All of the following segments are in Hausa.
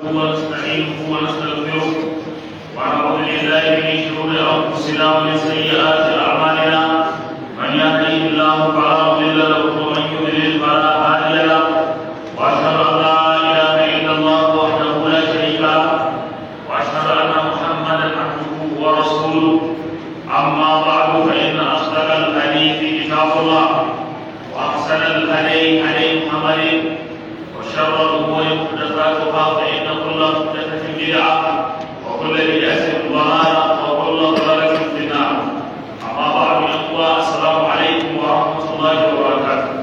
ونستعينه ونستغفره ونعوذ بالله من شرور انفسنا ومن سيئات اعمالنا من يهده الله فلا مضل له ومن يضلل فلا هادي له واشهد ان لا اله الا الله وحده لا شريك له واشهد ان محمدا عبده ورسوله اما بعد فان اصدق الحديث كتاب الله واحسن الهدي هدي محمد وشر الامور محدثاتها فان كل محدثه بدعه وكل بدعه ضلاله وكل ضلاله في النار اما بعد يا اخوه السلام عليكم ورحمه الله وبركاته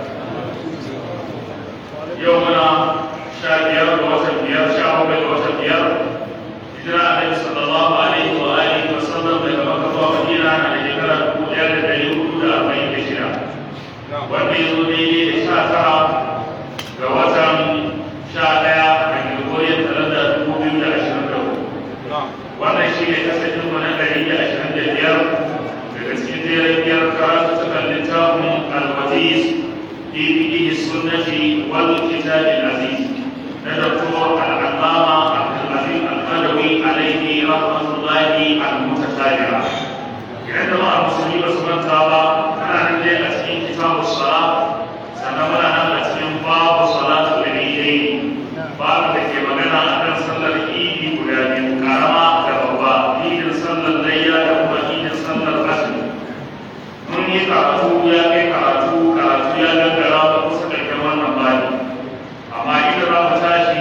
يومنا شابير وتبير شعب وتبير hijira alaihi sallallahu alaihi wa alihi wa sallam daga makka zuwa madina na da shekara dubu ɗaya da ɗari hudu da arba'in da shida wanda ya zo daidai da sha tara ga watan sha ɗaya a gregorian calendar dubu biyu da ashirin da hudu wannan shi ne kasashen mu na ɗari da ashirin da biyar daga cikin jerin biyar karatu cikin littafin alwaziz fi fiqhi sunnati wal kitab al-aziz na doktor al-allama abdul البدوي عليه رحمة الله المتتابعة عندما المسلمين سبحانه وتعالى أنا عندي أسئلة كتاب الصلاة سنمنا أن أسئلة باب صلاة العيدين باب التي مغنى أن صلى العيد ولادي كرما كبابا عيد صلى الليلة كما عيد صلى العصر mun yi karatu ya kai karatu karatu ya gangara ba kusa da wannan bani amma idan za mu tashi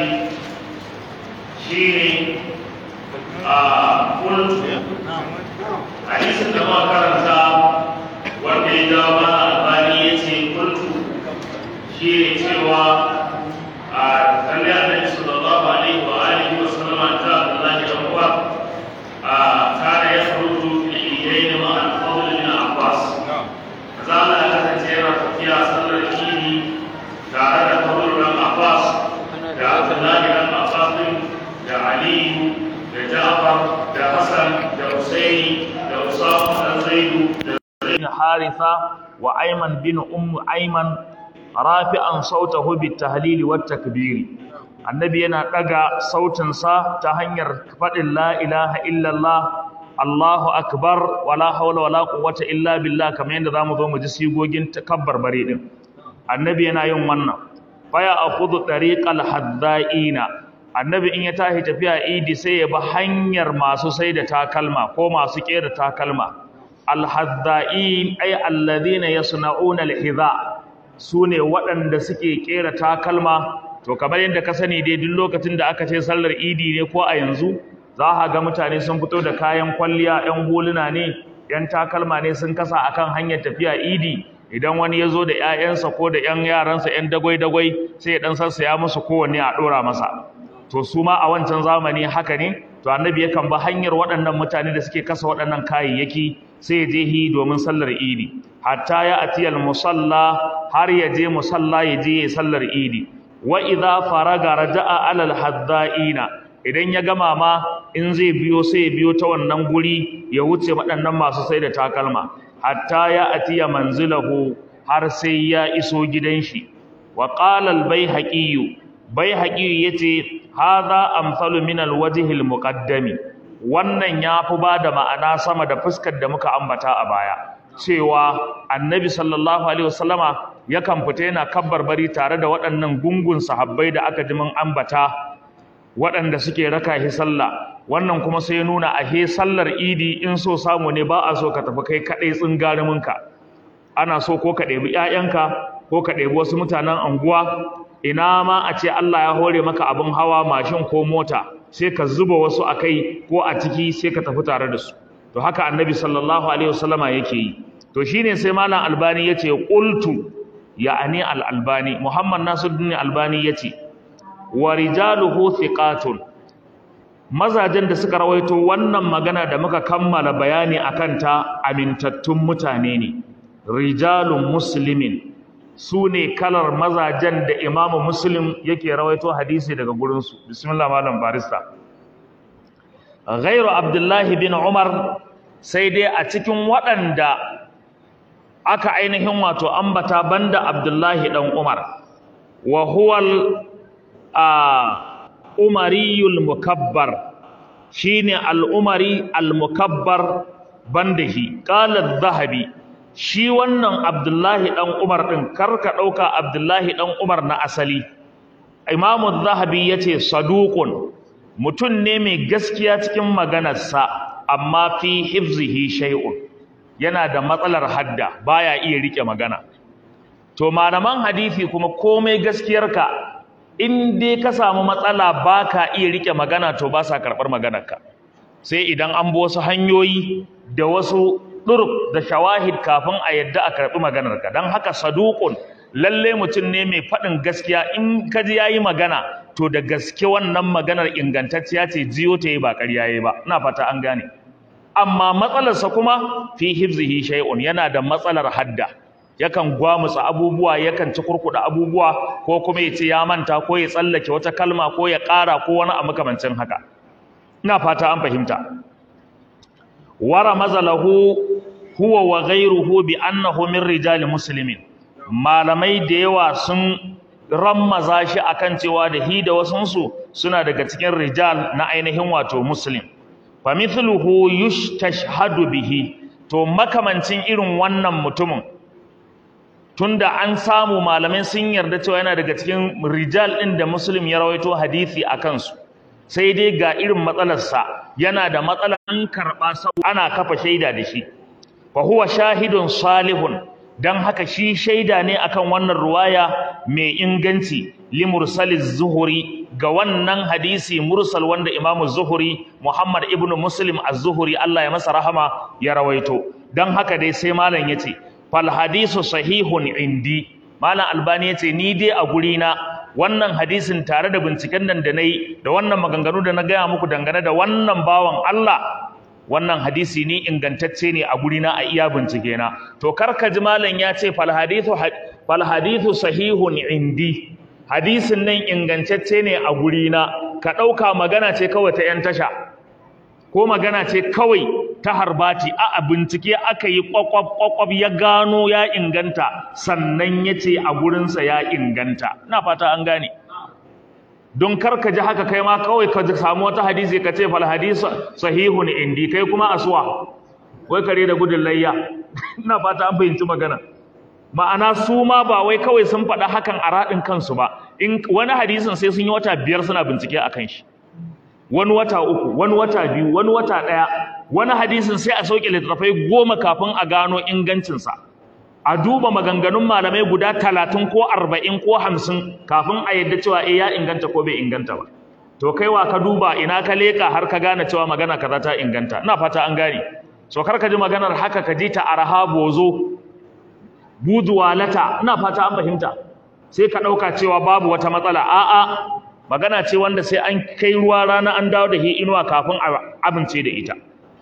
shine a kultu hadisin da ma karanta wanda ya jawo mana albani ya ce kultu shi ne cewa a kalli annabi sallallahu alaihi wa alihi wa sallama ta Abdullahi dan uwa a kana ya furutu fil idain ma al-fadl bin Abbas kaza Allah ya kasance yana tafiya sallar idi tare da fadl bin Abbas da Abdullahi dan Abbas da Aliyu da Ja'far da Hassan da Husaini da Usama da Zaidu da بن حارثة وأيمن بن أم أيمن رافعا صوته بالتهليل والتكبير النبي yana daga sautinsa ta hanyar faɗin la ilaha illallah Allahu akbar wala hawla wala quwwata illa billah kamar yadda zamu zo mu ji sigogin takabbar bare din annabi yana yin wannan faya akhudhu tariqal haddaina annabi in ya tashi tafiya idi sai ya bi hanyar masu sai da takalma ko masu kera takalma alhadda'in ay alladhina yasna'una alhidha sune waɗanda suke kera takalma to kamar yadda ka sani dai duk lokacin da aka ce sallar idi ne ko a yanzu za ka ga mutane sun fito da kayan kwalliya yan huluna ne yan takalma ne sun kasa akan hanyar tafiya idi idan wani ya zo da 'ya'yansa ko da 'yan yaransa 'yan dagwai-dagwai sai ya ɗan sassaya musu kowanne a ɗora masa to su ma a wancan zamani haka ne to annabi yakan ba hanyar waɗannan mutane da suke kasa waɗannan kayayyaki sai ya je hi domin sallar idi hatta ya atiyal musalla har ya je musalla ya je ya sallar idi wa idza faraga raja'a alal hadda'ina idan ya gama ma in zai biyo sai ya biyo ta wannan guri ya wuce waɗannan masu sai da takalma hatta ya atiya manzilahu har sai ya iso gidan shi wa qala al bayhaqi bayhaqi yace hadha amsalu min al wajhi al muqaddami wannan yafi bada ma'ana sama da fuskar da muka ambata a baya cewa annabi sallallahu alaihi wasallama yakan fita yana kabbar bari tare da waɗannan gungun sahabbai da aka ji mun ambata waɗanda suke raka shi sallah wannan kuma sai nuna a he sallar idi in so samu ne ba a so ka tafi kai kaɗai tsingaruminka ana so ko ka ɗebi ‘ya'yanka ko ka ɗebi wasu mutanen anguwa ina ma a ce Allah ya hore maka abin hawa mashin ko mota sai ka zuba wasu a kai ko a ciki sai ka tafi tare da su to haka annabi sallallahu alaihi wasallama yake yi to shine sai malam albani yace qultu ya'ani al albani muhammad nasiruddin albani yace wa rijaluhu thiqatun mazajen da suka rawaito wannan magana da muka kammala bayani akan ta amintattun mutane ne rijalun muslimin su ne kalar mazajen da imamu muslim yake rawaito hadisi daga gurinsu bismillah malam barista ghairu abdullahi bin umar sai dai a cikin waɗanda aka ainihin wato ambata banda abdullahi dan umar wa huwal a al-umariyul mukabbar shine al-umari al-mukabbar bandahi qala adh-dhahabi shi wannan abdullahi dan umar din karka dauka abdullahi dan umar na asali imam adh-dhahabi yace saduqun mutun ne mai gaskiya cikin maganarsa amma fi hifzihi shay'un yana da matsalar hadda baya iya rike magana to malaman hadisi kuma komai gaskiyarka in dai ka samu matsala baka iya rike magana to ba sa karɓar maganarka sai idan an bi wasu hanyoyi da wasu ɗuruk da shawahid kafin a yadda a karɓi maganarka don haka saduƙun lalle mutum ne mai faɗin gaskiya in ka ji yayi magana to da gaske wannan maganar ingantacciya ce jiyo ta yi ba ƙarya yi ba ina fata an gane amma matsalarsa kuma fi hifzihi shay'un yana da matsalar hadda yakan gwamutsa abubuwa yakan ci kurkuda abubuwa ko kuma ya ce ya manta ko ya tsallake wata kalma ko ya ƙara ko wani a makamancin haka ina fata an fahimta wara mazalahu huwa wa ghayruhu bi annahu min rijali muslimin malamai da yawa sun rammaza shi akan cewa da hi da wasunsu suna daga cikin rijal na ainihin wato muslim fa mithluhu yustashhadu bihi to makamancin irin wannan mutumin tunda an samu malamai sun yarda cewa yana daga cikin rijal ɗin da muslim ya rawaito hadisi a kansu sai dai ga irin matsalarsa yana da matsalar an karɓa saboda ana kafa shaida da shi fa huwa shahidun salihun dan haka shi shaida ne akan wannan ruwaya mai inganci li mursaliz zuhuri ga wannan hadisi mursal wanda imamu zuhuri muhammad ibnu muslim az-zuhuri Allah ya masa rahama ya rawaito dan haka dai sai malam yace fal hadisu sahihun indi malam albani yace ni dai a guri na wannan hadisin tare da binciken nan da nayi da wannan maganganu da na gaya muku dangane da wannan bawan Allah wannan hadisi ni ingantacce ne a guri na a iya bincike na to karka ji malam ya ce fal hadithu fal hadithu sahihun indi hadisin nan ingantacce ne a guri na ka dauka magana ce kawai ta yan tasha ko magana ce kawai ta harbati a bincike aka yi kwakwab ya gano ya inganta sannan ya ce a gurinsa ya inganta ina fata an gane don kar ka ji haka kai ma kawai ka samu wata hadisi ka ce fal hadisu sahihun indi kai kuma aswa wai kare da gudun layya ina fata an fahimci magana ma'ana su ma ba wai kawai sun faɗa hakan a raɗin kansu ba in wani hadisin sai sun yi wata biyar suna bincike a kan shi wani wata uku wani wata biyu wani wata ɗaya wani hadisin sai a sauke littattafai goma kafin a gano ingancinsa a duba maganganun malamai guda talatin ko arba'in ko hamsin kafin a yadda cewa eh ya inganta ko bai inganta ba to kai wa ka duba ina ka leƙa har ka gane cewa magana kaza ta inganta ina fata an gane so kar ka ji maganar haka ka ji ta araha bozo buduwalata ina fata an fahimta sai ka ɗauka cewa babu wata matsala a'a magana ce wanda sai an kai ruwa rana an dawo da hi inuwa kafin a amince da ita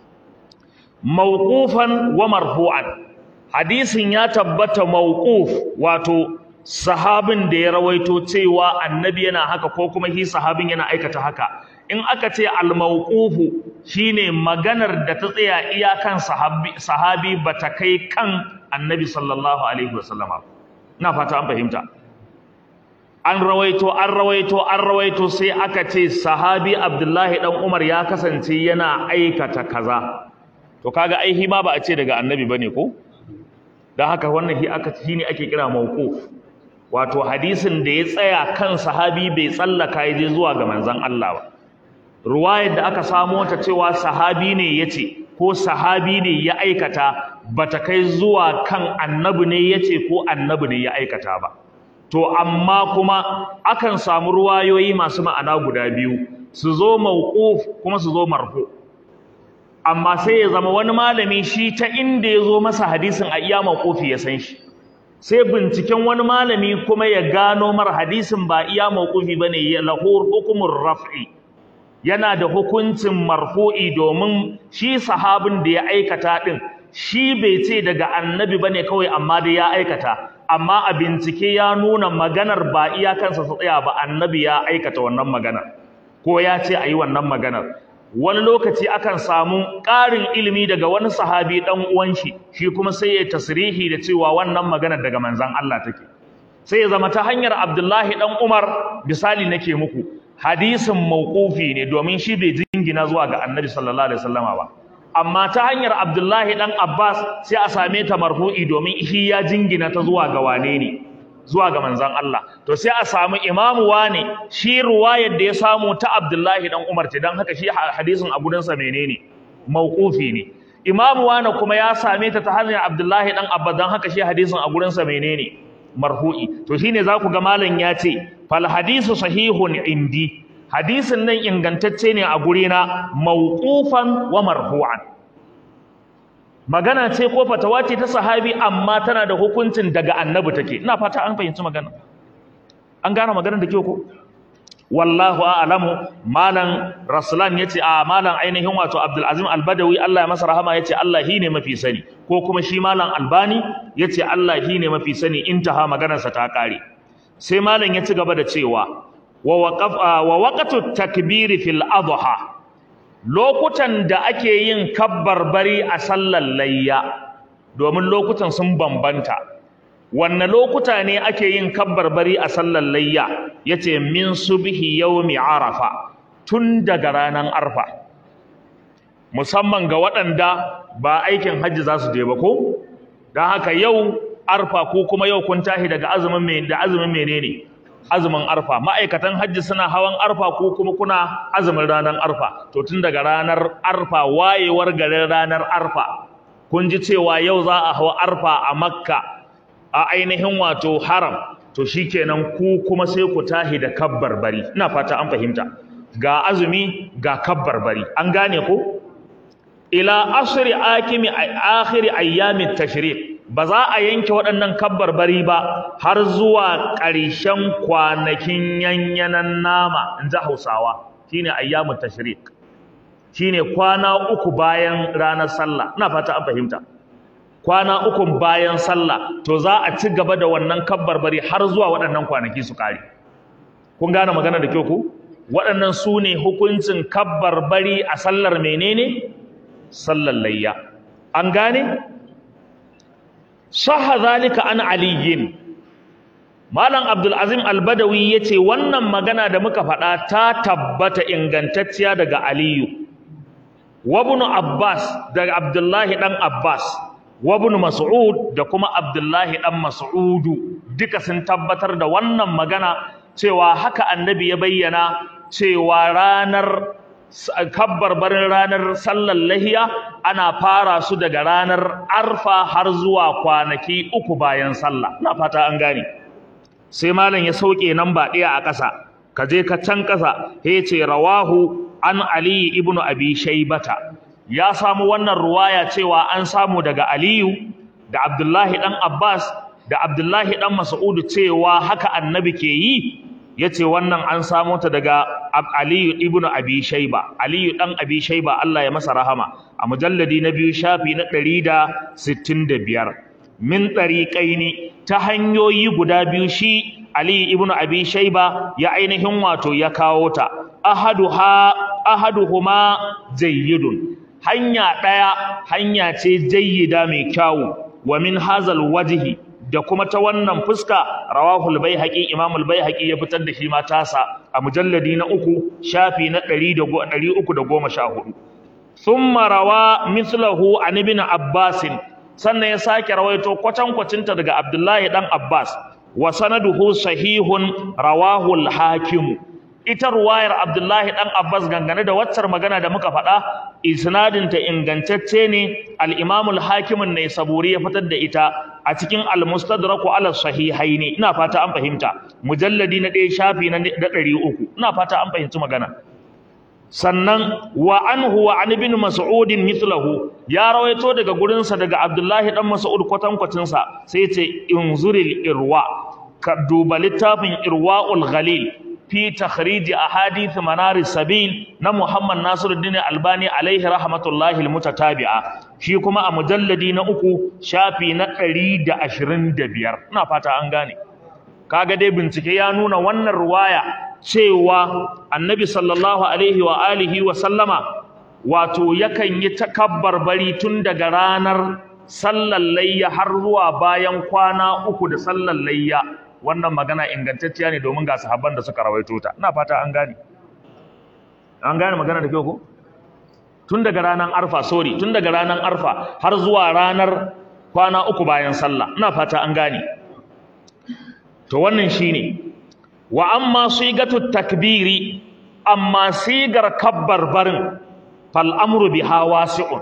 mawqufan wa marfu'an hadisin ya tabbata mawquf wato sahabin da ya rawaito cewa annabi yana haka ko kuma shi sahabin yana aikata haka in aka ce al-mawqufu shine maganar da ta tsaya iyakan sahabi sahabi bata kai kan annabi sallallahu alaihi wasallam ina fata an fahimta an rawaito an rawaito an rawaito sai aka ce sahabi abdullahi dan umar ya kasance yana aikata kaza to kaga ai ma ba a ce daga annabi bane ko dan haka wannan shi aka shine ake kira mawquf wato hadisin da ya tsaya kan sahabi bai tsallaka ya je zuwa ga manzon Allah ba ruwayar da aka samo ta cewa sahabi ne yace ko sahabi ne ya aikata bata kai zuwa kan annabi ne yace ko annabi ne ya aikata ba to amma kuma akan samu ruwayoyi masu ma'ana guda biyu su zo mauquf kuma su zo marfu amma sai ya zama wani malami shi ta inda ya zo masa hadisin a iya mauqufi ya san shi sai binciken wani malami kuma ya gano mar hadisin ba iya mauqufi bane ya lahur hukumur raf'i yana da hukuncin marfu'i domin shi sahabin da ya aikata din shi bai ce daga annabi bane kawai amma da ya aikata amma a bincike ya nuna maganar ba iyakansa su tsaya ba annabi ya aikata wannan maganar ko ya ce a yi wannan maganar wani lokaci akan samu ƙarin ilimi daga wani sahabi ɗan uwan shi shi kuma sai ya tasrihi da cewa wannan maganar daga manzon Allah take sai ya zama ta hanyar Abdullahi ɗan Umar misali nake muku hadisin mauqufi ne domin shi bai jingina zuwa ga annabi sallallahu alaihi wasallama ba amma ta hanyar abdullahi dan abbas sai a same ta marfu'i domin shi ya jingina ta zuwa ga wane ne zuwa ga manzon Allah to sai a samu imamu wane shi ruwayar da ya samu ta abdullahi dan umar ce dan haka shi hadisin a gurinsa menene mauqufi ne imamu wane kuma ya same ta ta hanyar abdullahi dan abbas dan haka shi hadisin a gurinsa menene marfu'i to shine za ku ga malam ya ce fal hadisu sahihun indi hadisin nan ingantacce ne a gurina mawqufan wa marfu'an magana ce ko fatawa ce ta sahabi amma tana da hukuncin daga annabi take ina fata an fahimci magana an gane maganar da ke ko wallahu a'lamu malam rasulan yace a malam ainihin wato abdul azim albadawi Allah ya masa rahama yace Allah ne mafi sani ko kuma shi malam albani yace Allah ne mafi sani intaha maganar sa ta kare sai malam ya ci gaba da cewa wa waqaf wa waqtu takbiri fil adha lokutan da ake yin kabbarbari a sallar layya domin lokutan sun bambanta wanne lokuta ne ake yin kabbarbari a sallar layya yace min subhi yawmi arafa tun daga ranar arfa musamman ga waɗanda ba aikin hajji za su je ba ko don haka yau arfa ko kuma yau kun tashi daga azumin da azumin menene azumin arfa ma'aikatan hajji suna hawan arfa ko kuma kuna azumin ranar arfa to tun daga ranar arfa wayewar garin ranar arfa kun ji cewa yau za a hawa arfa a makka a ainihin wato haram to shikenan ku kuma sai ku tahi da kabbar bari ina fata an fahimta ga azumi ga kabbar bari an gane ko ila asri akimi akhiri ayyamit tashriq ba za a yanke waɗannan kabbar bari ba har zuwa ƙarshen kwanakin yanyanan nama in ji hausawa shine ayyamut tashriq shine kwana uku bayan ranar sallah ina fata an fahimta kwana uku bayan sallah to za a ci gaba da wannan kabbar bari har zuwa waɗannan kwanaki su ƙare kun gane magana da kyau ku waɗannan su ne hukuncin kabbar bari a sallar menene sallar layya an gane sahha zalika an aliyin malam abdul azim albadawi yace wannan magana da muka faɗa ta tabbata ingantacciya daga aliyu wa ibn abbas daga abdullahi dan abbas wa ibn mas'ud da kuma abdullahi dan mas'udu duka sun tabbatar da wannan magana cewa haka annabi ya bayyana cewa ranar kabbarbarin ranar sallar lahiya ana fara su daga ranar arfa har zuwa kwanaki uku bayan sallah ina fata an gane sai malam ya sauke nan ba ɗaya a ƙasa ka je ka can ƙasa ya ce rawahu an ali ibnu abi shaybata ya samu wannan ruwaya cewa an samu daga aliyu da abdullahi dan abbas da abdullahi dan mas'udu cewa haka annabi ke yi yace wannan an samo ta daga Aliyu ibn Abi Shayba Aliyu dan Abi Shayba Allah ya masa rahama a mujalladi na biyu shafi na 165 min tariqaini ta hanyoyi guda biyu shi Aliyu ibn Abi Shayba ya ainihin wato ya kawo ta ahaduha ahaduhuma jayyidun hanya daya hanya ce jayyida mai kyawu wa min hazal wajhi da kuma ta wannan fuska rawahul baihaqi imamul baihaqi ya fitar da shi ma tasa a mujalladi na uku shafi na 314 thumma rawa mithlahu an ibn abbas sannan ya sake rawaito kwatan kwacinta daga abdullahi dan abbas wa sanaduhu sahihun rawahul hakim ita ruwayar abdullahi dan abbas gangane da waccar magana da muka faɗa isnadinta ingantacce ne al-imamul hakimin ne saburi ya fitar da ita a cikin al-mustadraku ala sahihaini ina fata an fahimta mujalladi na ɗaya shafi na ɗari uku ina fata an fahimci magana sannan wa anhu wa an ibn mas'ud mithlahu ya rawaito daga gurinsa daga abdullahi dan mas'ud kwatankwacin sa sai ya ce inzuril irwa ka duba littafin irwaul ghalil fi takhrij ahadith manar sabil na Muhammad Nasiruddin Albani alaihi rahmatullahi almutatabi'a shi kuma a mujalladi na uku shafi na 125 ina fata an gane kaga dai bincike ya nuna wannan ruwaya cewa Annabi sallallahu alaihi wa alihi wa sallama wato yakan yi takabbar bari tun daga ranar sallar layya har zuwa bayan kwana uku da sallar layya wannan magana ingantacciya ne domin ga sahabban da suka rawaito ta ina fata an gane an gane magana da kyau ko tun daga ranar arfa sorry tun daga ranar arfa har zuwa ranar kwana uku bayan sallah ina fata an gane to wannan shine wa amma sigatu takbiri amma sigar kabbar barin fal amru biha wasi'un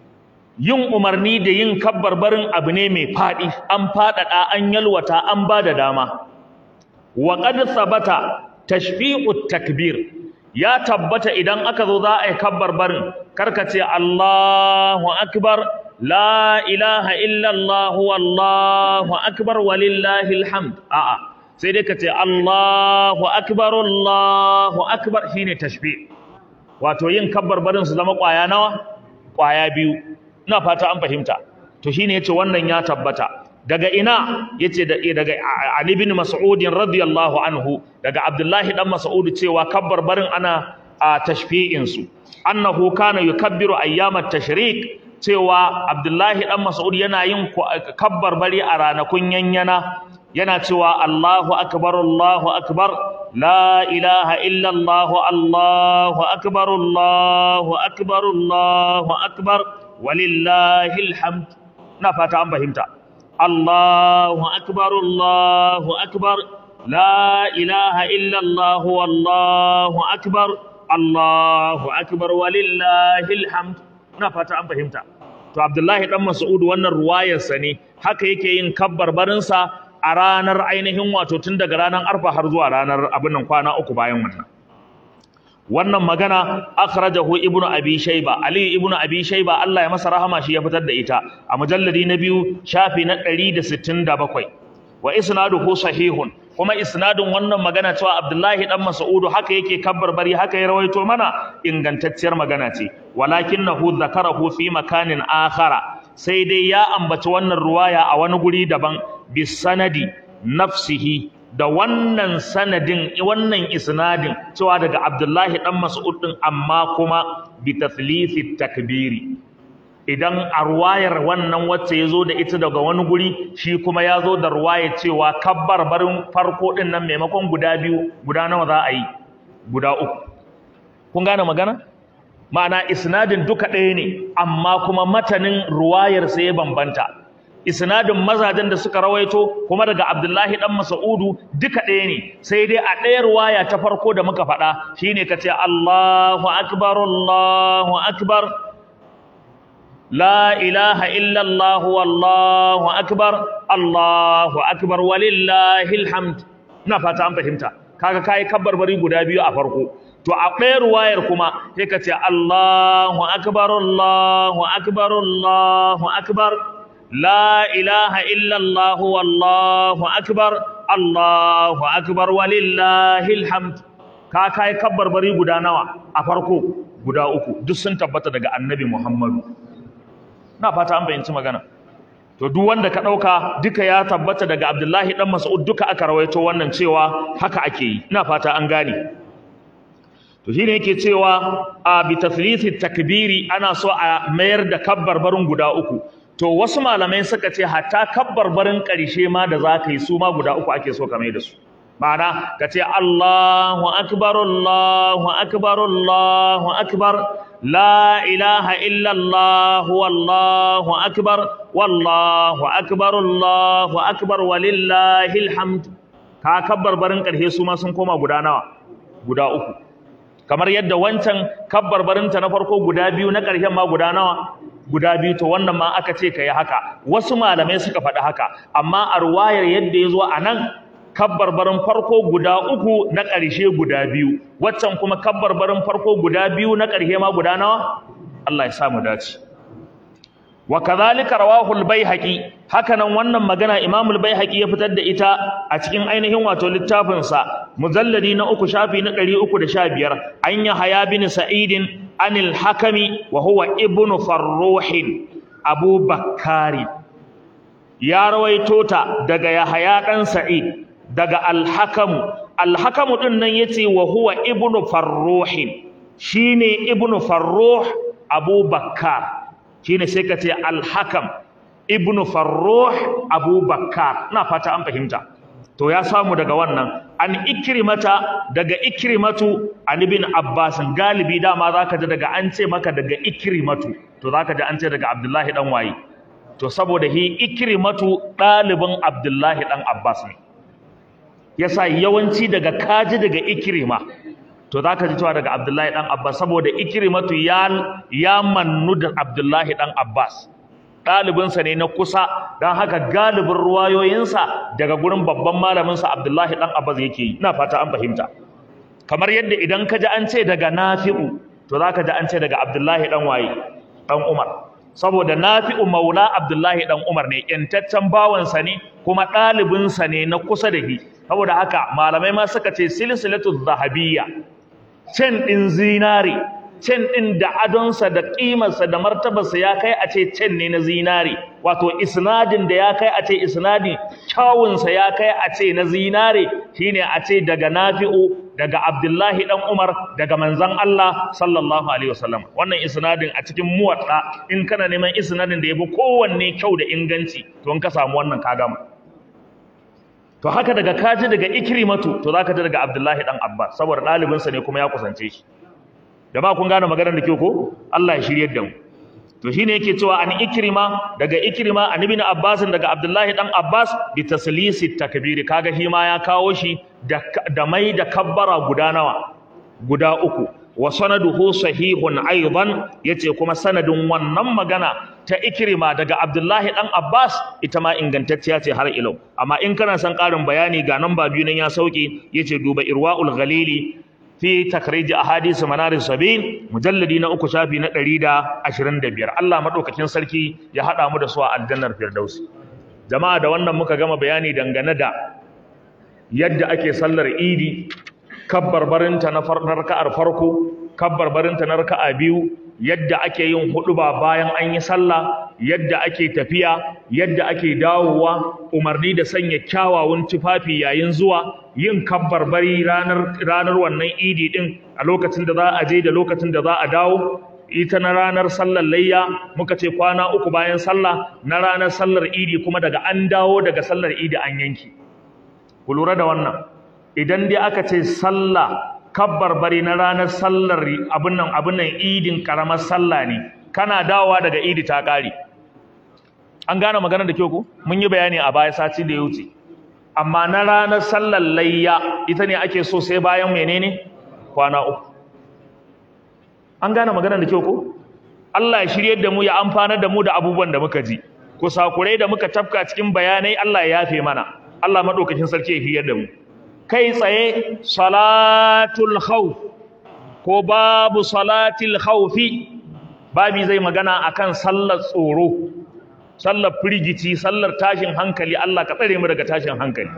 yin umarni da yin kabbar barin abu ne mai fadi an fadada an yalwata an bada dama wa qad sabata tashfi'ut takbir ya tabbata idan aka zo za a yi kabbar barin karka ce Allahu akbar la ilaha illallah wallahu akbar walillahi alhamd a'a sai dai ka ce Allahu akbar Allahu akbar shine tashbih wato yin kabbar barin su zama kwaya nawa kwaya biyu ina fata an fahimta to shine yace wannan ya tabbata daga ina yace da daga Ali bin Mas'ud radiyallahu anhu daga Abdullahi dan Mas'ud cewa kabbar barin ana a tashfi'in su annahu kana yukabbiru ayyamat tashrik cewa Abdullahi dan Mas'ud yana yin kabbar bari a ranakun yanyana yana cewa Allahu akbar Allahu akbar la ilaha illa Allah Allahu akbar Allahu akbar Allahu akbar walillahil hamd na fata an fahimta Allahu akbar Allahu akbar la ilaha illa Allah wallahu akbar Allahu akbar walillahil hamd na fata an fahimta to Abdullahi dan Mas'ud wannan ruwayarsa ne haka yake yin kabbar barinsa a ranar ainihin wato tun daga ranar arfa har zuwa ranar abin nan kwana uku bayan wannan wannan magana akhrajahu ibnu abi shayba ali ibnu abi shayba Allah ya masa rahama shi ya fitar da ita a mujalladi na biyu shafi na 167 wa isnaduhu sahihun kuma isnadin wannan magana cewa Abdullahi dan Mas'udu haka yake kabbar bari haka ya rawaito mana ingantacciyar magana ce walakinahu zakarahu fi makanin akhara sai dai ya ambaci wannan ruwaya a wani guri daban bisanadi nafsihi da wannan sanadin wannan isnadin cewa daga Abdullahi dan Mas'ud din amma kuma bi tathlithi takbiri idan a ruwayar wannan wacce ya zo da ita daga wani guri shi kuma ya zo da ruwayar cewa kabbar barin farko din nan maimakon guda biyu guda nawa za a yi guda uku kun gane magana ma'ana isnadin duka ɗaya ne amma kuma matanin ruwayar sai ya bambanta isnadin mazajen da suka rawaito kuma daga Abdullahi dan Mas'udu duka ɗaya ne sai dai a ɗayar waya ta farko da muka faɗa shine kace Allahu akbar Allahu akbar la ilaha illa Allah wallahu akbar Allahu akbar walillahil hamd ina fata an fahimta kaga kai kabbar bari guda biyu a farko to a ɗayar wayar kuma sai ka ce Allahu akbar Allahu akbar Allahu akbar la ilaha illa Allah wallahu akbar Allahu akbar walillahil hamd ka kai kabbar bari guda nawa a farko guda uku duk sun tabbata daga Annabi Muhammadu na fata an bayyanci magana to duk wanda ka dauka duka ya tabbata daga Abdullahi dan Mas'ud duka aka rawaito wannan cewa haka ake yi ina fata an gane to shine yake cewa a bi tafrithi takbiri ana so a mayar da kabbar barin guda uku to wasu malamai suka ce hatta kabbar barin karshe ma da zaka yi su ma guda uku ake so ka mai da su ma'ana ka ce Allahu akbar Allahu akbar Allahu akbar la ilaha illa Allah wallahu akbar wallahu akbar Allahu akbar walillahil hamd ka kabbar barin karshe su ma sun koma guda nawa guda uku kamar yadda wancan kabbar barinta na farko guda biyu na ƙarshen ma guda nawa guda biyu to wannan ma aka ce ka yi haka wasu malamai suka faɗi haka amma a ruwayar yadda ya zo a nan kabbar barin farko guda uku na ƙarshe guda biyu waccan kuma kabbar barin farko guda biyu na ƙarshe ma guda nawa Allah ya sa mu dace wa kadhalika rawahu al-baihaqi hakanan wannan magana Imam al-baihaqi ya fitar da ita a cikin ainihin wato littafin sa mujalladi na uku shafi na 315 an ya haya bin sa'id anil hakami wa huwa ibnu farruh abu bakkari ya rawaito ta daga yahaya dan sa'id daga al-hakamu al-hakamu din nan yace wa huwa ibnu farruh shine ibnu farruh abu bakkar shine sai ka ce al-hakam ibnu farruh abubakar na fata an fahimta to ya samu daga wannan an ikrimata daga ikrimatu an ibn abbas galibi dama zaka ji daga an ce maka daga ikrimatu to zaka ji an ce daga abdullahi dan waye to saboda hi ikrimatu ɗalibin abdullahi dan abbas ne yasa yawanci daga kaji daga ikrima to zaka ji cewa daga abdullahi dan abbas saboda ikrimatu ya ya mannu da abdullahi dan abbas ɗalibinsa ne na kusa don haka galibin ruwayoyinsa daga gurin babban malaminsa Abdullahi ɗan Abbas yake yi ina fata an fahimta kamar yadda idan ka ji an ce daga Nafi'u to za ka ji an ce daga Abdullahi ɗan waye ɗan Umar saboda Nafi'u maula Abdullahi ɗan Umar ne ƴantaccen bawansa ne kuma ɗalibinsa ne na kusa da shi saboda haka malamai ma suka ce silsilatu zahabiyya cen ɗin zinare cen ɗin da adonsa da ƙimarsa da martabarsa ya kai a ce cen ne na zinare wato isnadin da ya kai a ce isnadin kyawunsa ya kai a ce na zinare shine a ce daga nafi'u daga abdullahi ɗan umar daga manzan Allah sallallahu alaihi wasallam wannan isnadin a cikin muwaɗa in kana neman isnadin da ya fi kowanne kyau da inganci to in ka samu wannan ka gama to haka daga kaji daga ikrimatu to zaka ji daga abdullahi ɗan abbas saboda ɗalibinsa ne kuma ya kusance shi da ba kun gane maganar da ke ko Allah ya shiryar da mu to shine yake cewa an ikrima daga ikrima an ibn abbas daga abdullahi dan abbas bi taslisi takbiri kaga shi ma ya kawo shi da, da mai da kabbara guda nawa guda uku wa sanaduhu sahihun aidan yace kuma sanadin wannan magana ta ikrima daga abdullahi dan abbas ita ma ingantacciya ce har ilau amma in kana son karin bayani ga nan ba biyu nan ya sauke yace duba irwaul ghalili fi takriji ahadith manaris sabil mujalladi na uku shafi na 125 Allah madaukakin sarki ya hada mu da su a aljannar firdausi jama'a da wannan muka gama bayani dangane da yadda ake sallar idi kabbarbarinta na raka'ar farko kabbarbarinta na raka'a biyu yadda ake yin huduba bayan an yi sallah yadda ake tafiya yadda ake dawowa umarni da sanya kyawawan tufafi yayin zuwa yin kabbarbari ranar ranar wannan idi din a lokacin da za a je da lokacin da za a dawo ita na ranar sallar layya muka ce kwana uku bayan sallah na ranar sallar idi kuma daga an dawo daga sallar idi an yanki ku lura da wannan idan dai aka ce sallah kabbar bari na ranar sallar abin nan abin nan idin karamar sallah ne kana dawowa daga idi ta kare an gane maganar da kyau ko mun yi bayani a baya sati da ya wuce amma na ranar sallar layya ita ne ake so sai bayan menene kwana uku an gane maganar da kyau ko Allah ya shiryar da mu ya amfanar da mu da abubuwan da muka ji kusakurai da muka tafka cikin bayanai Allah ya yafe mana Allah madaukakin sarki ya shiryar da mu kai tsaye salatul khawf ko babu salatil khawfi babi zai magana akan sallar tsoro sallar firgici sallar tashin hankali Allah ka tsare mu daga tashin hankali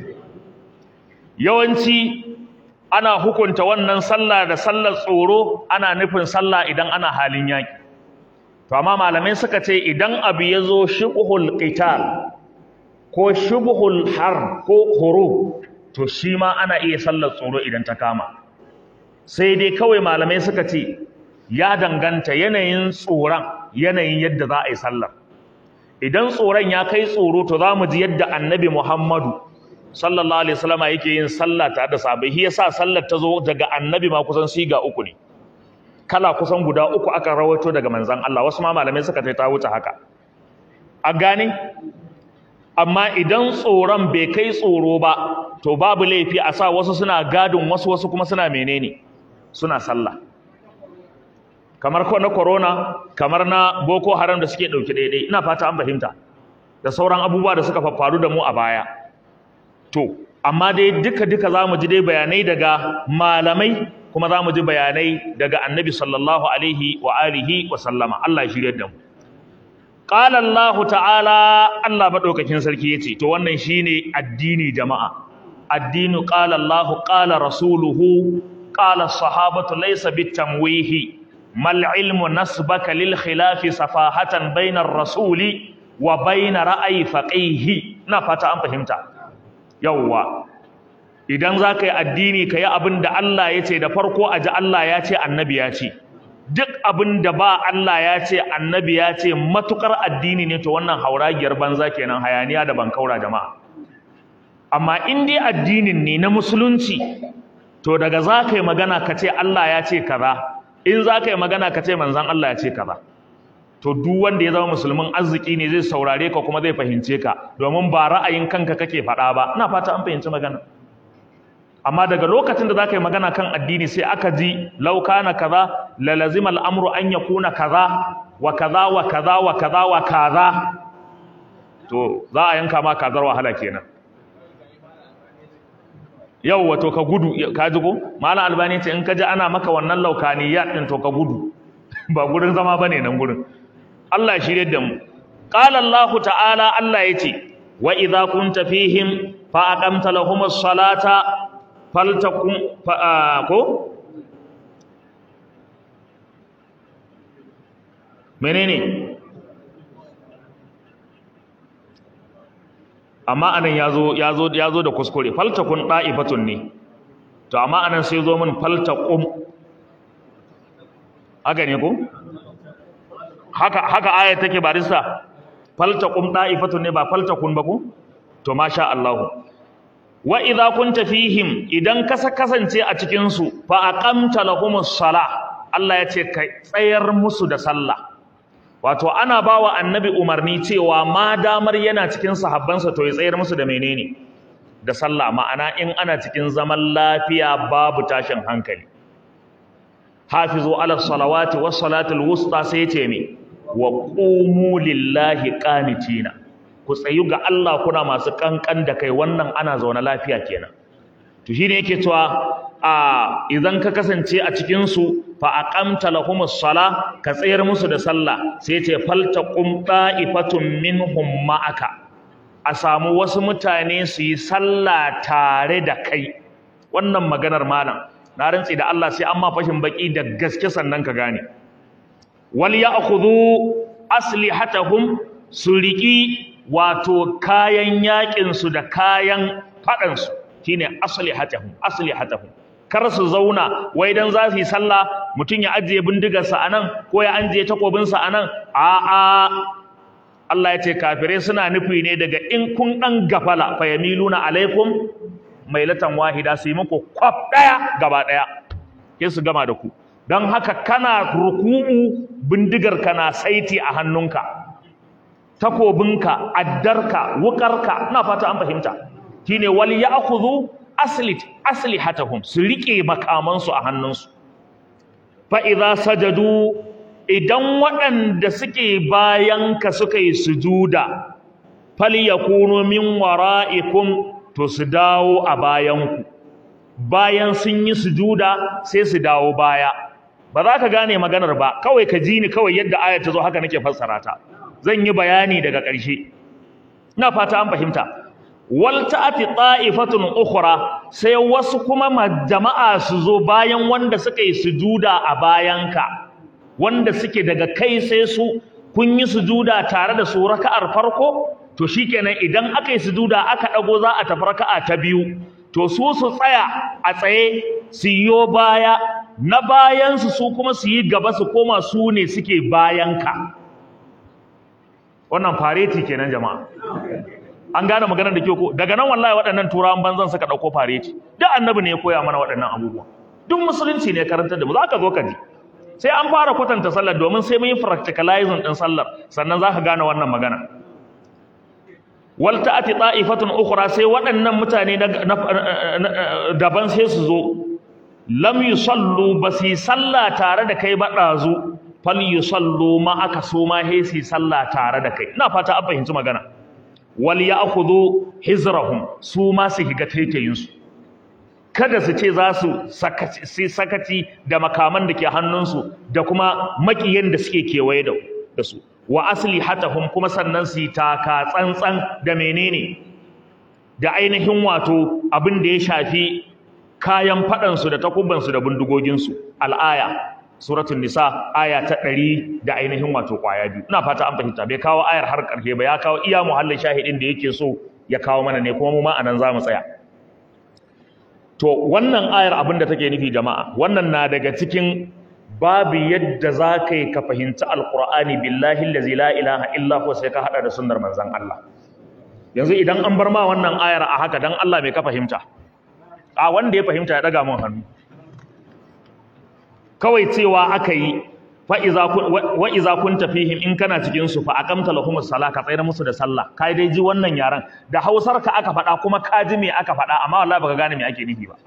yawanci ana hukunta wannan sallah da sallar tsoro ana nufin sallah idan ana halin yaki to amma malamai suka ce idan abu ya zo shubhul qital ko shubhul har ko hurub to shi ma ana iya sallar tsoro idan ta kama sai dai kawai malamai suka ce ya danganta yanayin tsoron yanayin yadda za a yi sallar idan tsoron ya kai tsoro to za mu ji yadda annabi muhammadu sallallahu alaihi wasallama yake yin sallah tare da sahabbai shi yasa sallar ta zo daga annabi ma kusan siga uku ne kala kusan guda uku aka rawaito daga manzon Allah wasu ma malamai suka ta wuce haka a gane amma idan tsoron bai kai tsoro ba to babu laifi a sa wasu suna gadin wasu wasu kuma suna menene suna sallah kamar na corona kamar na boko haram da suke dauki daidai ina fata an fahimta da sauran abubuwa da suka faru da mu a baya to amma dai duka duka zamu ji dai bayanai daga malamai kuma zamu ji bayanai daga annabi sallallahu alaihi wa alihi wa sallama Allah ya shirye da mu qala Allah ta'ala Allah madaukakin sarki yace to wannan shine addini jama'a addinu qala Allah qala rasuluhu qala sahabatu laysa bitamwihi mal ilmu nasbaka lil khilafi safahatan bainar rasuli wa bain ra'ayi faqihi na fata an fahimta yawwa idan zaka yi addini kai abin da Allah ya ce da farko aji Allah ya ce annabi ya ce duk abin da ba Allah ya ce annabi ya ce matukar addini ne to wannan hauragiyar banza kenan hayaniya da bankaura jama'a amma in dai addinin ne na musulunci to daga za ka yi magana ka ce Allah ya ce kaza in za ka yi magana ka ce manzan Allah ya ce kaza to duk wanda ya zama musulmin arziki ne zai saurare ka kuma zai fahimce ka domin ba ra'ayin kanka kake faɗa ba ina fata an fahimci magana amma daga lokacin da za ka yi magana kan addini sai aka ji lauka na kaza la lazima al'amru an yakuna kaza wa kaza wa kaza wa kaza wa kaza to za a yanka ma kazar wahala kenan yau wato ka gudu ka ji ko malam albani ce in ka ji ana maka wannan laukaniyat din to ka gudu ba gurin zama bane nan gurin Allah shirye da mu qala Allah ta'ala Allah yace wa idza kunta fihim fa aqamta lahumus salata faltakum fa ko menene amma anan yazo yazo yazo da kuskure faltakun da'ifatun ne to amma anan sai zo min faltaqum haka ne ko haka haka aya take barista faltaqum da'ifatun ne ba faltakun ba ko to masha Allah wa idza kunta fihim idan ka kasance a cikin su fa aqamta lahumus salah Allah ya ce ka tsayar musu da sallah wato ana bawa annabi umarni cewa ma damar yana cikin sahabbansa to ya tsayar musu da menene da sallah ma'ana in ana cikin zaman lafiya babu tashin hankali hafizu ala salawati was salatul wusta sai ce me wa qumu lillahi qanitina ku tsayu ga Allah kuna masu kankan da kai wannan ana zaune lafiya kenan to shine yake cewa a idan ka kasance a cikin su fa aqamta lahumus sala ka tsayar musu da sallah sai ce faltaqum ta'ifatun minhum ma'aka a samu wasu mutane su yi sallah tare da kai wannan maganar malam na rantsi da Allah sai an ma fashin baki da gaske sannan ka gane wal ya'khudhu aslihatahum su riki wato kayan yakin su da kayan fadan su shine aslihatahum aslihatahum kar su zauna wai dan za su yi sallah mutum ya ajiye bindigarsa a nan ko ya ajiye takobinsa a nan a'a Allah ya ce kafirai suna nufi ne daga in kun ɗan gafala fa yamiluna alaikum mailatan wahida su yi muku kwaf ɗaya gaba ɗaya ke su gama da ku don haka kana ruku'u bindigar ka na saiti a hannunka takobinka addarka wukarka ina fata an fahimta shine wal ya'khudhu aslit aslihatahum su rike makamansu a hannunsu fa idza sajadu idan waɗanda suke bayan ka suka yi sujuda falyakunu min wara'ikum to su dawo a bayanku bayan sun yi sujuda sai su dawo baya ba za ka gane maganar ba kawai ka ji ni kawai yadda ayat ta zo haka nake fassara ta zan yi bayani daga ƙarshe ina fata an fahimta wal ta'ati ta'ifatun ukhra sai wasu kuma jama'a su zo bayan wanda suka yi sujuda a bayanka wanda suke daga kai sai su kun yi sujuda tare da su raka'ar farko to shikenan idan aka yi sujuda aka dago za a tafi raka'a ta biyu to su su tsaya a tsaye su yo baya na bayan su su kuma su yi gaba su koma su ne suke bayanka wannan fareti kenan jama'a an gane maganar da ke ko daga nan wallahi waɗannan turawan banzan suka ɗauko fareti duk annabi ne ya koya mana waɗannan abubuwa duk musulunci ne karantar da mu za ka zo ka ji sai an fara kwatanta sallar domin sai mun yi practicalizing ɗin sallar sannan za ka gane wannan magana wal ta'ati ta'ifatun ukhra sai waɗannan mutane daban sai su zo lam yusallu basi sallah tare da kai ba ɗazu fal yusallu ma aka so ma he su sallah tare da kai ina fata an fahimci magana wal ya'khudhu hizrahum su ma su higa taitayin su kada su ce za su sakaci sakaci da makaman da ke hannunsu da kuma makiyan da suke kewaye da su wa aslihatahum kuma sannan su taka tsantsan da menene da ainihin wato abin da ya shafi kayan fadan su da takubban su da bindigogin su al'aya suratul nisa aya ta 100 da ainihin wato kwaya biyu ina fata an fahimta bai kawo ayar har karshe ba ya kawo iya muhallin shahidin da yake so ya kawo mana ne kuma mu ma anan zamu tsaya to wannan ayar abin da take nufi jama'a wannan na daga cikin babu yadda za ka yi ka fahimci alkur'ani billahi allazi la ilaha illa huwa sai ka hada da sunnar manzon Allah yanzu idan an bar ma wannan ayar a haka dan Allah mai ka fahimta a wanda ya fahimta ya daga mun hannu kawai cewa aka yi fa iza kun wa iza kunta fihim in kana cikin su fa aqamta lahumus sala ka tsayar musu da sallah kai dai ji wannan yaran da Hausar ka aka faɗa kuma ka ji me aka faɗa amma wallahi baka gane me ake nufi ba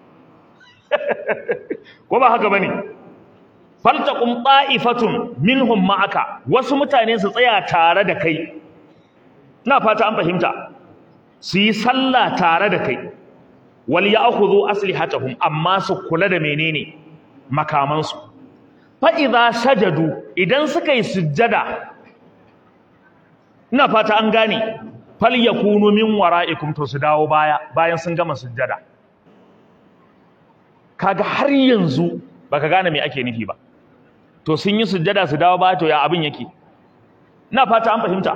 ko ba haka bane faltaqum ta'ifatun minhum ma'aka wasu mutane su tsaya tare da kai ina fata an fahimta su yi sallah tare da kai wal ya'khudhu aslihatahum amma su kula da menene makamansu fa idza sajadu idan suka yi sujjada ina fata an gane fal yakunu min wara'ikum to su dawo baya bayan sun gama sujjada kaga har yanzu baka gane me ake nufi ba to sun yi sujjada su dawo baya to ya abin yake ina fata an fahimta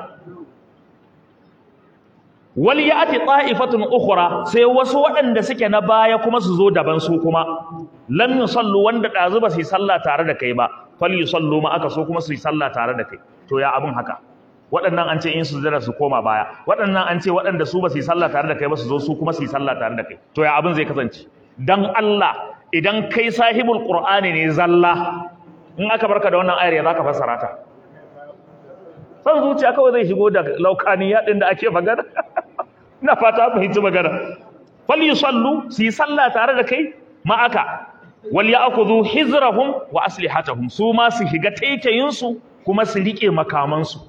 wal ya'ti ta'ifatun ukhra sai wasu waɗanda suke na baya kuma su zo daban su kuma lam yusallu wanda dazu ba su yi sallah tare da kai ba fal yusallu ma aka so kuma su yi sallah tare da kai to ya abin haka waɗannan an ce in su zira su koma baya waɗannan an ce waɗanda su ba su yi sallah tare da kai ba su zo su kuma su yi sallah tare da kai to ya abin zai kasance dan Allah idan kai sahibul qur'ani ne zalla in aka barka da wannan ayar ya zaka fassara ta san zuciya kawai zai shigo da laukani yaɗin da ake magana ina fata fahimci magana fal yusallu su yi sallah tare da kai ma'aka wal ya'khudhu hizrahum wa aslihatahum su ma su shiga taitayin su kuma su rike makaman su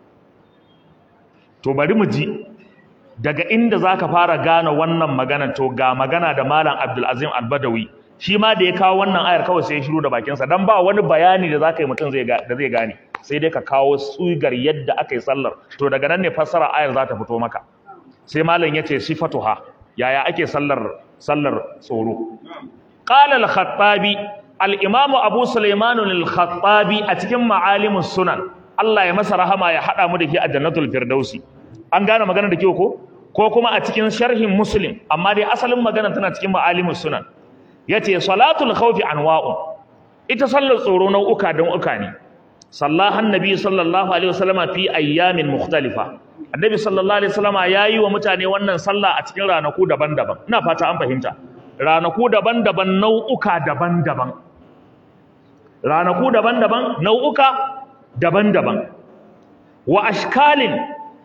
to bari mu ji daga inda zaka fara gane wannan magana to ga magana da malam Abdul Azim Al-Badawi shi ma da ya kawo wannan ayar kawai sai ya shiru da bakin sa dan ba wani bayani da zaka yi mutum zai da zai gane sai dai ka kawo tsugar yadda aka yi sallar to daga nan ne fassara ayar za ta fito maka sai malam yace sifatuha yaya ake sallar sallar tsoro qala al-khattabi al-imam abu sulaiman al-khattabi a cikin ma'alimus sunan Allah ya masa rahama ya hada mu da ke a jannatul firdausi an gane magana da kyau ko ko kuma a cikin sharhin muslim amma dai asalin magana tana cikin ma'alimus sunan yace salatul khawfi anwa'un ita sallar tsoro nau'uka don uka ne sallaha annabi sallallahu alaihi wasallama fi ayyamin mukhtalifa annabi sallallahu alaihi wasallama yayi wa mutane wannan sallah a cikin ranaku daban-daban ina fata an fahimta ranaku daban-daban nau'uka daban-daban ranaku daban-daban nau'uka daban-daban wa ashkalin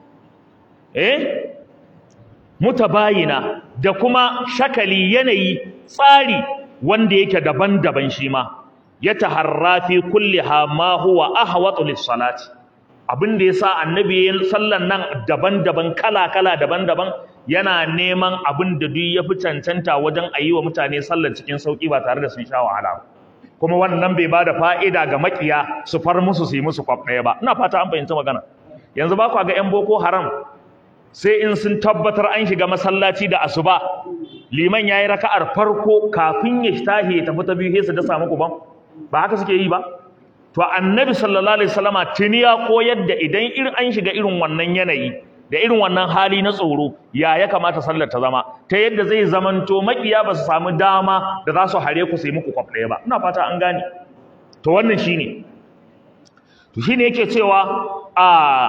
eh mutabayina da kuma shakali yanayi tsari wanda yake daban-daban shi ma ya taharra fi kulliha ma huwa ahwatu lis-salati abin da yasa annabi yin sallan nan daban-daban kala-kala daban-daban yana neman abin da duk yafi cancanta wajen ayi wa mutane sallar cikin sauki ba tare da sun sha wahala kuma wannan bai bada fa'ida ga makiya su far musu su yi musu kwaf ɗaya ba ina fata an fahimci magana yanzu ba ku ga yan boko haram sai in sun tabbatar an shiga masallaci da asuba liman yayi raka'ar farko kafin ya tahi ya tafi ta biyu sai su da samu kuban ba haka suke yi ba to annabi sallallahu alaihi wasallama tuni ya koyar da idan irin an shiga irin wannan yanayi da irin wannan hali na tsoro ya ya kamata sallar ta zama ta yadda zai zamanto makiya ba su samu dama da za su hare ku sai muku kwaf ɗaya ba ina fata an gane to wannan shine to shine yake cewa a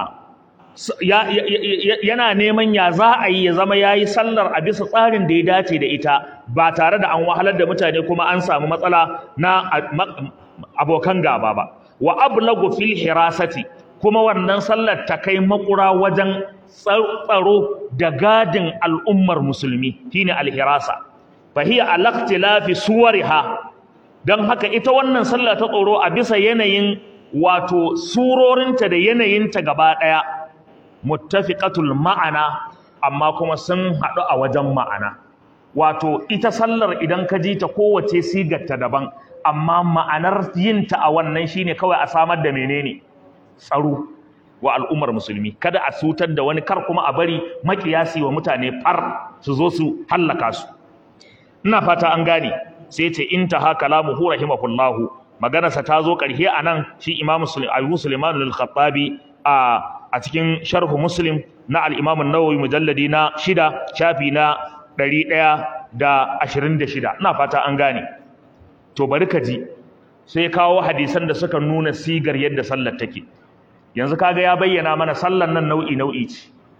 yana neman ya za a yi ya zama ya yi sallar a bisa tsarin da ya dace da ita ba tare da an wahalar da mutane kuma an samu matsala na abokan gaba ba wa ablagu fil hirasati kuma wannan sallar ta kai makura wajen tsaro da gadin al'ummar musulmi shine alhirasa fa hiya alaqtilafi suwariha dan haka ita wannan sallah ta tsoro a bisa yanayin wato surorinta da yanayinta gaba daya muttafiqatul ma'ana amma kuma sun haɗu a wajen ma'ana wato ita sallar idan ka ji ta kowace sigarta daban amma ma'anar yinta a wannan shine kawai a samar da menene tsaro wa al'ummar musulmi kada a sutar da wani kar kuma a bari makiyasi wa mutane far su zo su hallaka su ina fata an gane sai ce intaha kalamuhu rahimahullahu maganarsa ta zo ƙarshe a nan shi imamu abu suleiman al-khattabi a a cikin sharhu muslim na al-imam an-nawawi mujalladi na shida shafi na ɗari ɗaya da ashirin da shida ina fata an gane to bari ka ji sai kawo hadisan da suka nuna sigar yadda sallar take yanzu kaga ya bayyana mana sallar nan nau'i nau'i ce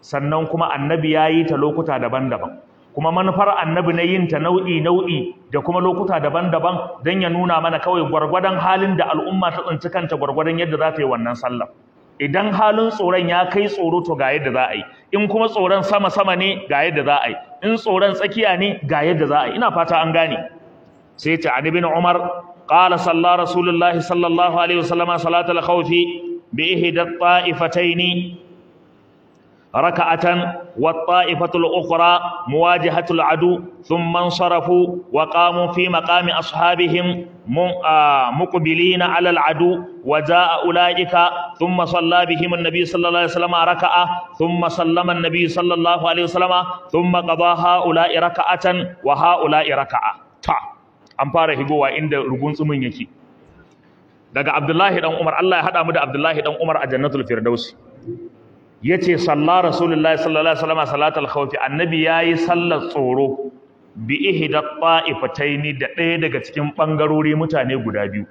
sannan kuma annabi ya yi ta lokuta daban-daban kuma manufar annabi na yin ta nau'i nau'i da kuma lokuta daban-daban don ya nuna mana kawai gwargwadon halin da al'umma ta tsinci kanta gwargwadon yadda za ta yi wannan sallah idan halin tsoron ya kai tsoro to ga yadda za a yi in kuma tsoron sama-sama ne ga yadda za a yi in tsoron tsakiya ne ga yadda za a yi ina fata an gane sai ta an ibn umar qala salla rasulullahi sallallahu alaihi wasallam salatul khawfi bi ihda ta'ifataini raka'atan wa ta'ifatul ukhra muwajihatul adu thumma ansarafu wa qamu fi maqami ashabihim muqbilina ala al adu wa jaa ulaika thumma salla bihim an-nabi sallallahu alaihi wasallam raka'a thumma sallama an-nabi sallallahu alaihi wasallam thumma qada haula'i raka'atan wa haula'i raka'a ta an fara higowa inda rugun tsumin yake daga Abdullahi dan Umar Allah ya hada mu da Abdullahi dan Umar a Jannatul Firdausi yace salla Rasulullahi sallallahu alaihi wasallam salatul khawfi annabi yayi sallar tsoro bi ihda ta'ifataini da ɗaya daga cikin bangarori mutane guda biyu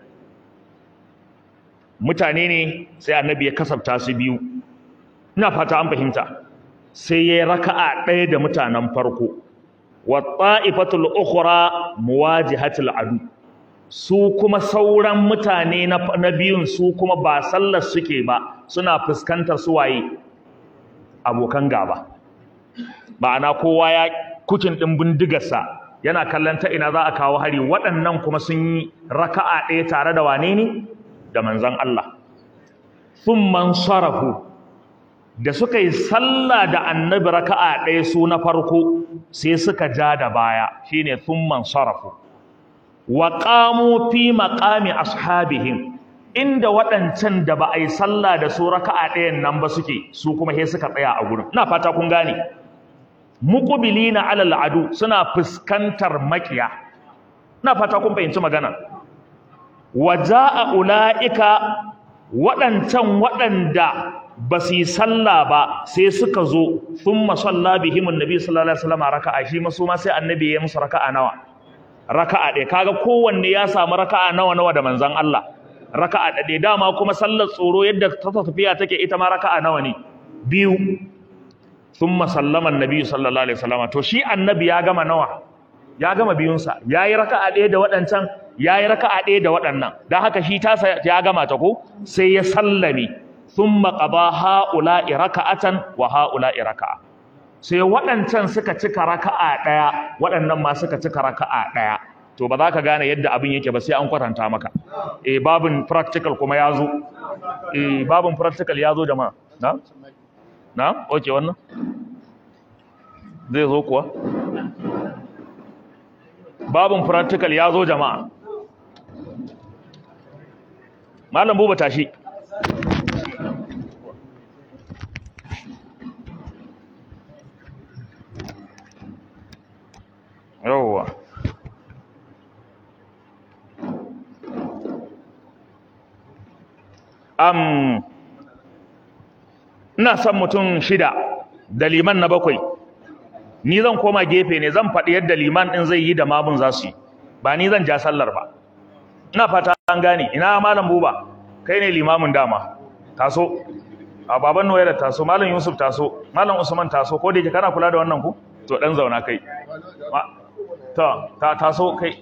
mutane ne sai annabi ya kasafta su biyu ina fata an fahimta sai yayi raka'a ɗaya da mutanen farko wa ta'ifatul ukhra muwajihatul adu su kuma sauran mutane na biyun su kuma ba sallar suke ba suna fuskantar su waye abokan gaba ma'ana kowa ya kucin ɗin bindigarsa yana kallon ta ina za a kawo hari waɗannan kuma sun yi raka'a ɗaya tare da wane ne da manzan Allah thumman sarafu da suka yi sallah da annabi raka'a ɗaya su na farko sai suka ja da baya shine thumman sarafu wa qamu fi maqami ashabihim inda waɗancan da ba a yi sallah da su raka'a ɗayan nan ba suke su kuma he suka tsaya a gurin ina fata kun gane muqbilina alal adu suna fuskantar makiya ina fata kun fahimci magana waja'a ulaika waɗancan waɗanda ba su yi sallah ba sai suka zo thumma salla bihim annabi sallallahu alaihi wasallam raka'a shi ma su ma sai annabi ya musu raka'a nawa raka'a ɗaya kaga kowanne ya samu raka'a nawa nawa da manzon Allah raka'a ɗaya dama kuma sallar tsoro yadda ta tafiya take ita ma raka'a nawa ne biyu thumma sallama annabi sallallahu alaihi wasallam to shi annabi ya gama nawa ya gama biyunsa yayi raka'a ɗaya da waɗancan yayi raka'a ɗaya da waɗannan dan haka shi ta ya gama ta ko sai ya sallame thumma qada haula'i raka'atan wa haula'i raka'a sai waɗancan suka cika raka'a ɗaya waɗannan ma suka cika raka'a ɗaya to ba za ka gane yadda abin yake ba sai an kwatanta maka eh babin practical kuma ya zo eh babin practical ya zo jama'a na na oke wannan zai zo kuwa babin practical ya zo jama'a malam buba tashi yawwa um, ina son mutum shida da liman na bakwai ni zan koma gefe ne zan faɗi yadda liman ɗin zai yi da mamun za su yi ba ni zan ja sallar ba ina fata an gane ina malam buba kai ne limamin dama taso a baban noyar taso malam yusuf taso malam usman taso ko da yake kana kula da wannan ku to dan zauna kai ta ta taso kai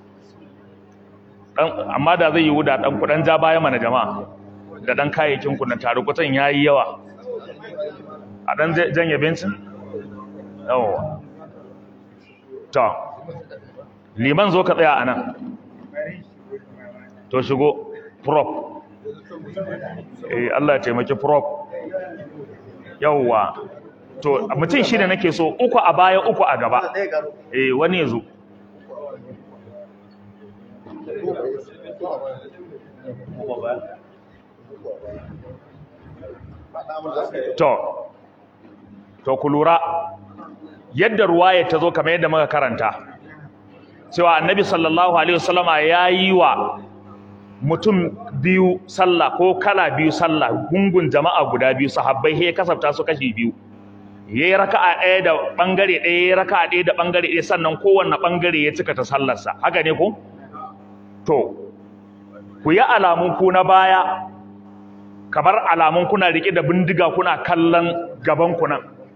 dan amma da zai yi wuda dan kudan ja baya mana jama'a da dan kayayyakin ku na tare kutan yayi yawa a dan janye bencin yawa to liman zo ka tsaya anan to shigo prop eh Allah ya taimaki prop yawa to mutum shida nake so uku a baya uku a gaba eh wani yazo to to ku lura yadda ruwaya ta zo kamar yadda muka karanta cewa annabi sallallahu alaihi wasallama yayi wa mutum biyu sallah ko kala biyu sallah gungun jama'a guda biyu sahabbai he kasafta su kashi biyu yayi raka'a ɗaya da bangare ɗaya yayi raka'a ɗaya da bangare ɗaya sannan kowanne bangare ya cika ta sallarsa haka ne ko to ku yi alamun ku na baya kamar alamun kuna rike da bindiga kuna kallon gaban ku nan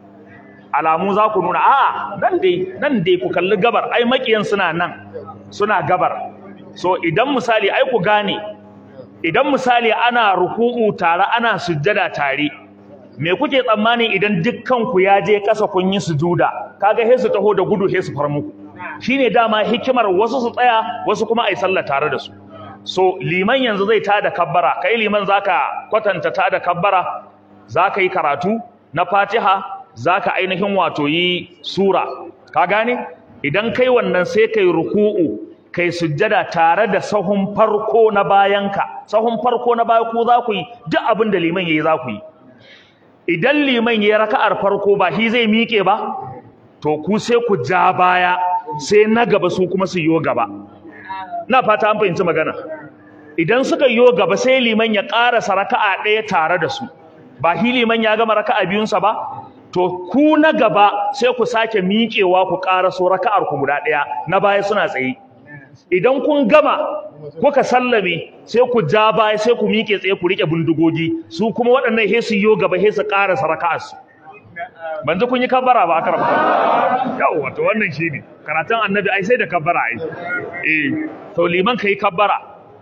alamu za ku nuna a'a nan dai nan dai ku kalli gabar ai makiyan suna nan suna gabar so idan misali ai ku gane idan misali ana ruku'u tare ana sujjada tare me kuke tsammani idan dukkan ku ya je kasa kun yi sujuda kaga he su taho da gudu he su far muku shine dama hikimar wasu su tsaya wasu kuma ai sallah tare da su so liman yanzu zai tada kabbara kai liman zaka kwatanta tada kabbara zaka yi karatu na Fatiha zaka ainihin wato yi sura ka gane idan kai wannan sai kai ruku'u kai sujjada tare da sahun farko na bayanka sahun farko na baya ku za ku yi duk abin da liman yayi za ku yi idan liman yayi raka'ar farko ba shi zai miƙe ba to ku sai ku ja baya sai na gaba su kuma su yo gaba na fata an fahimci magana idan suka yo gaba sai liman ya ƙarasa raka'a ɗaya tare da su ba shi liman ya gama raka'a biyunsa ba to ku na gaba sai ku sake miƙewa ku ƙaraso raka'ar ku guda ɗaya na baya suna tsaye idan kun gama kuka sallame sai ku ja baya sai ku miƙe tsaye ku riƙe bindigogi su kuma waɗannan he su yo gaba he su ƙarasa raka'ar su ban ji kun yi kabbara ba aka rabu yawa to wannan shine karatun annabi ai sai da kabbara ai eh to liman kai kabbara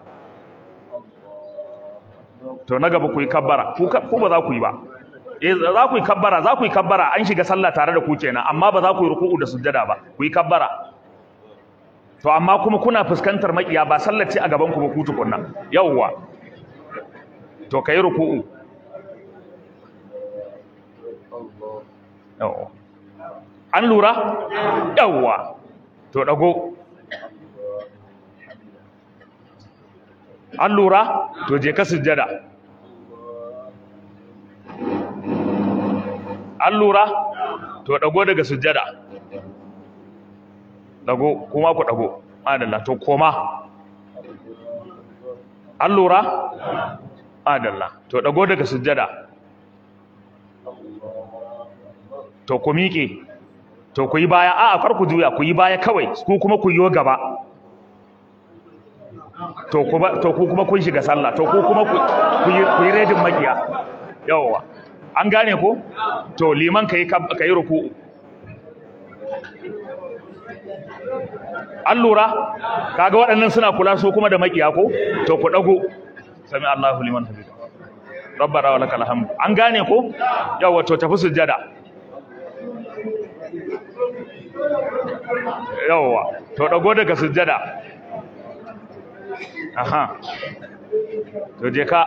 to na gaba ku yi kabbara ku ku ba za ku yi ba eh za ku yi kabbara za ku yi kabbara an shiga sallah tare da ku kenan amma ba za ku yi ruku'u da sujjada ba ku yi kabbara to amma kuma kuna fuskantar makiya ba sallar ce a gaban ku ba ku tukunna yawwa to kai ruku'u yawwa an lura yawwa to dago an lura to je ka sujjada an lura to dago daga sujjada dago kuma ku dago adalla to koma an lura adalla to dago daga sujjada to ku miƙe to ku yi baya a'a kar ku juya ku yi baya kawai ku kuma ku yi gaba to kuma to ku kuma kun shiga sallah to ku kuma ku yi ku yi redin makiya yawa an gane ko to liman kai kai ruku'u an lura kaga waɗannan suna kula su kuma da makiya ko to ku dago sami Allahu liman hamida rabbana wa lakal hamd an gane ko yawa to tafi sujjada yawa to dago daga sujjada aha to je ka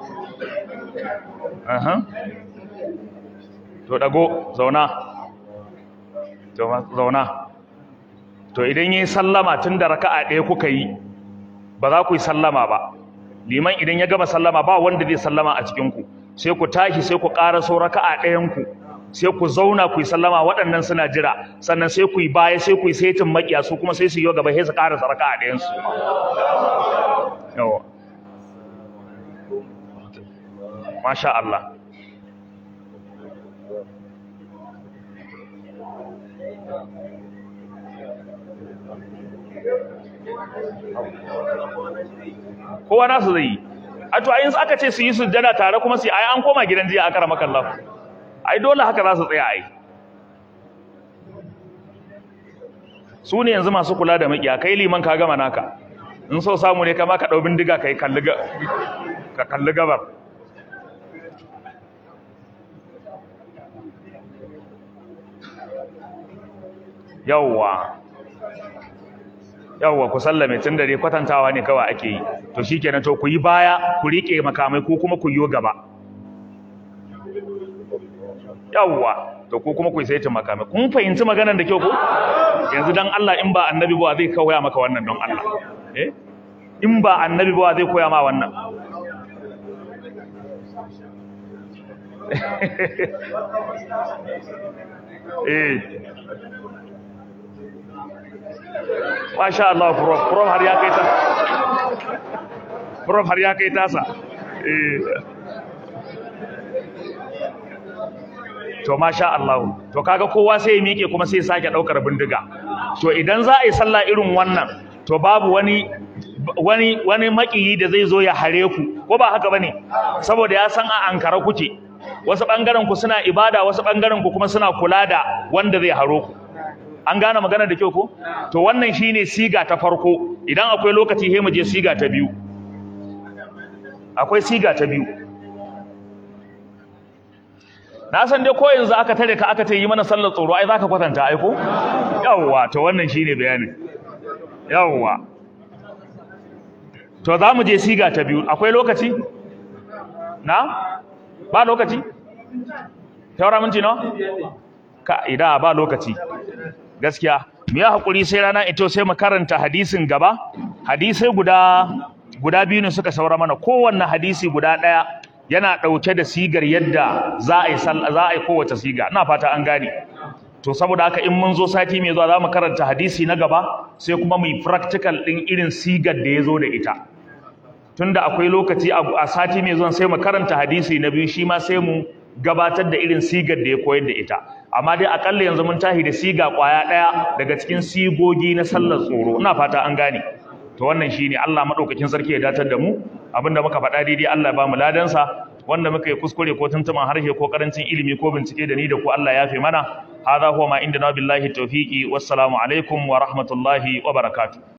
aha to dago zauna to zauna to idan yayi sallama tun da raka'a ɗaya kuka yi ba za ku yi sallama ba liman idan ya gama sallama ba wanda zai sallama a cikin ku sai ku tashi sai ku ƙara so raka'a ɗayan ku sai ku zauna ku yi sallama waɗannan suna jira sannan sai ku yi baya sai ku yi saitin makiya su kuma sai su yi gaba sai su ƙara saraka a ɗayan su yawa masha Allah kowa nasu zai yi a to ayin aka ce su yi sujjada tare kuma su yi ai an koma gidan jiya aka rama kallon ai dole haka za su tsaya ai su ne yanzu masu kula da makiya kai liman ka gama naka in so samu ne kama ka ɗau bindiga ka yi ka kalli gabar yawwa yawwa ku sallame tun da dai kwatantawa ne kawai ake yi to shikenan to ku yi baya ku riƙe makamai ko kuma ku yi gaba yawwa to ko kuma ku yi saitin makamai kun fahimci maganar da kyau ko yanzu dan Allah in ba annabi ba zai koya maka wannan don Allah eh in ba annabi ba zai koya ma wannan eh Masha Allah prof prof har ya kai ta prof har ya kai tasa eh to masha Allah to kaga kowa sai ya miƙe kuma sai ya sake daukar bindiga to idan za a yi sallah irin wannan to babu wani wani wani makiyi da zai zo ya hare ku ko ba haka bane saboda ya san a ankara kuke wasu bangaren ku suna ibada wasu bangaren ku kuma suna kula da wanda zai haro ku an gane magana da kyau ko to wannan shine siga ta farko idan akwai lokaci sai mu je siga ta biyu akwai siga ta biyu na san dai ko yanzu aka tare ka aka ce yi mana sallar tsoro ai zaka kwatanta ai ko yawwa to wannan shine bayanin yawwa to za mu je siga ta biyu akwai lokaci na ba lokaci taura minti nawa ka ida ba lokaci gaskiya mu yi hakuri sai rana ito sai mu karanta hadisin gaba hadisai guda guda biyu ne suka saura mana kowanne hadisi guda ɗaya yana ɗauke da sigar yadda za a yi za a yi kowace siga ina fata an gane to saboda haka in mun zo sati mai zuwa za mu karanta hadisi na gaba sai kuma mu yi practical ɗin irin sigar da ya zo da ita tunda akwai lokaci a sati mai zuwa sai mu karanta hadisi na biyu shi ma sai mu gabatar da irin sigar da ya koyar da ita amma dai akalla yanzu mun tahi da siga kwaya ɗaya daga cikin sigogi na sallar tsoro ina fata an gane to wannan shine Allah madaukakin sarki ya datar da mu abinda muka faɗa daidai Allah ya ba mu ladansa wanda muka yi kuskure ko tuntuman harshe ko karancin ilimi ko bincike da ni da ku Allah ya fi mana hadha huwa ma indana billahi tawfiqi wassalamu alaikum wa rahmatullahi wa barakatuh